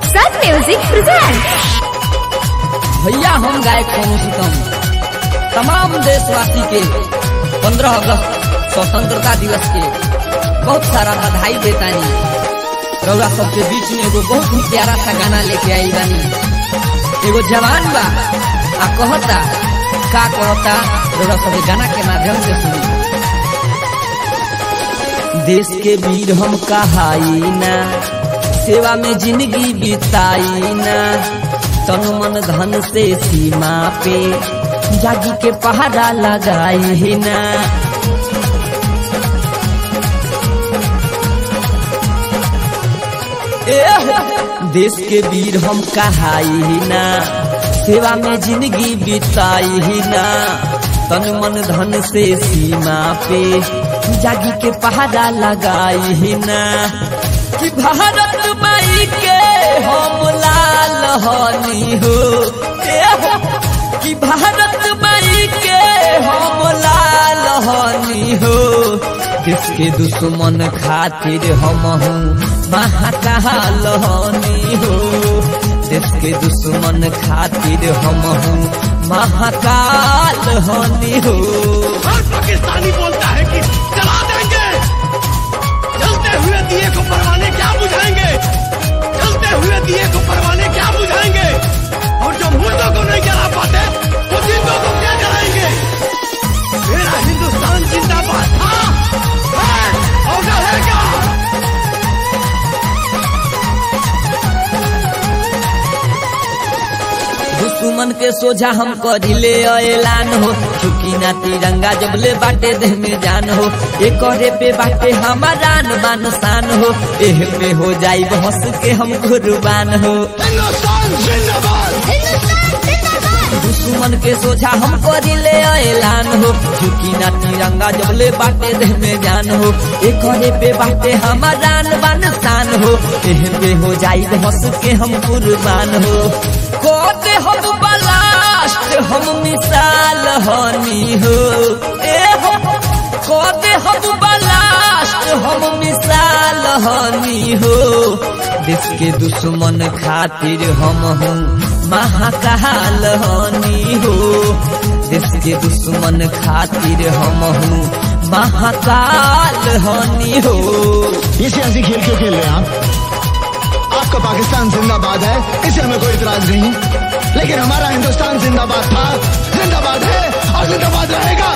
Sun Music presents. भैया हम गायक सोनू सुतम तमाम देशवासी के 15 अगस्त स्वतंत्रता दिवस के बहुत सारा बधाई देतानी रउरा सबके बीच में एगो बहुत ही प्यारा सा गाना लेके आई बानी एगो जवान बा आ कहता का कहता रउरा सब गाना के माध्यम से सुनी देश के वीर हम कहाई ना सेवा में जिंदगी बिताई ना तन मन धन से सीमा पे जागी के पहाड़ा लगाई ना एह, देश के वीर हम कहाई ना सेवा में जिंदगी बिताई ना तन मन धन से सीमा पे जागी के पहाड़ा लगाई ना कि भारत माई के हम लाल हनी हो एह, कि भारत माई के हम लाल हनी हो देश के दुश्मन खातिर हम हूँ महाकाल हनी हो देश के दुश्मन खातिर हम हूँ महाकाल हनी हो हर पाकिस्तानी बोलता है कि जला देंगे जलते हुए दिए को परवाने क्या बुझाएंगे जलते हुए दिए को परवाने क्या बुझाएंगे और जो मुर्दों को नहीं जला पाते वो जिंदों को क्या जलाएंगे मेरा हिंदुस्तान जिंदाबाद था है और रहेगा दुश्मन के सोझा हम करिले ऐलान हो चुकी ना तिरंगा जब ले बाटे देह में जान हो ए करे पे बाटे हमारा बान शान हो एह पे हो जाई हंस के हम कुर्बान हो हिंदुस्तान जिंदाबाद दुश्मन के सोझा हम करिले ऐलान हो चुकी ना तिरंगा जब ले बाटे देह में जान हो ए करे पे बाटे हमारा बान शान हो एह पे हो जाई हंस के हम कुर्बान हो कोते हम बलास्ट हम मिसाल हनी हो ए हो कोते हम बलास्ट हम मिसाल हनी हो देश के दुश्मन खातिर हम हूँ महाकाल हनी हो देश के दुश्मन खातिर हम हूँ महाकाल हनी हो ये सियासी खेल क्यों खेल रहे हैं आप आपका पाकिस्तान जिंदाबाद है इसे हमें कोई इतराज नहीं लेकिन हमारा हिंदुस्तान जिंदाबाद था जिंदाबाद है और जिंदाबाद रहेगा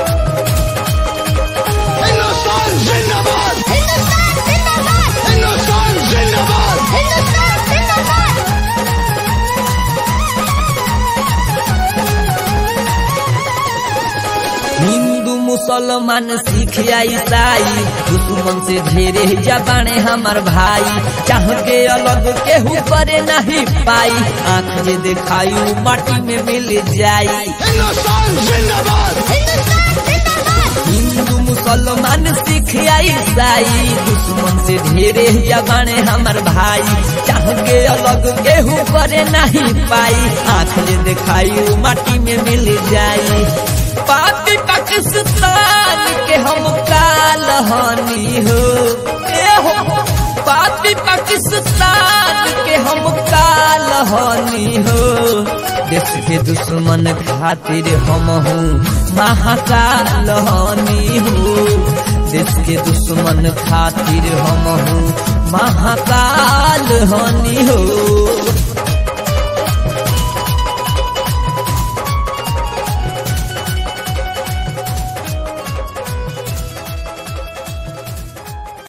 हिंदुस्तान जिंदाबाद हिंदुस्तान जिंदाबाद हिंदू मुसलमान सिख या ईसाई दुश्मन से ढेरे जबाने हमार भाई चाह के अलग केहू करे नहीं पाई आंख में दिखाई माटी में मिल जाई हिंदुस्तान जिंदाबाद हिंदू मुसलमान सिख या ईसाई दुश्मन से ढेरे जबाने हमार भाई चाह के अलग केहू करे नहीं पाई आंख में दिखाई माटी में मिल जाई पापी पाकिस्तान के हम काल हनी हो ए हो पापी पाकिस्तान के हम काल हनी हो देश के दुश्मन खातिर हम हूँ महाकाल हनी हो देश के दुश्मन खातिर हम हूँ महाकाल हनी हो